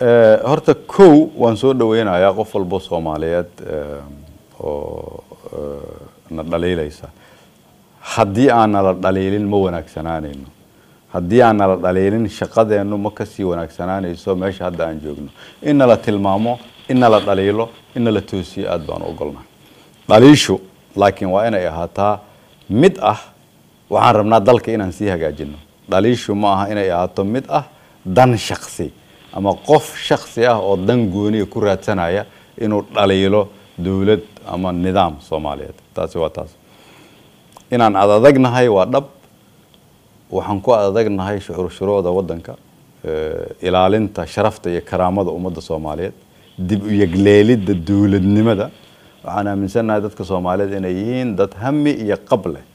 horta kow waan soo dhaweynayaa qof walbo soomaaliyeed oo na dhaliilaysa haddii aan nala dhaliilin ma wanaagsanaanayno haddii aan nala dhaliilin shaqadeennu ma kasii wanaagsanaanayso meesha hadda aan joogno in nala tilmaamo in nala dhaliilo in nala toosiyo aada baan u ogolnahay dhaliishu laakiin waa inay ahaataa mid ah waxaan rabnaa dalka inaan sii hagaajino dhaliishu ma aha inay ahaato mid ah dan shaksi ama qof shaksi ah oo dan gooniya ku raadsanaya inuu dhaliilo dowlad ama nidaam soomaaliyeed taasi waa taas inaan adadagnahay waa dhab waxaan ku adadagnahay shuruucda wadanka ilaalinta sharafta iyo karaamada ummadda soomaaliyeed dib u yegleelidda dowladnimada waxaan aaminsannahay dadka soomaaliyeed inay yihiin dad hami iyo qab leh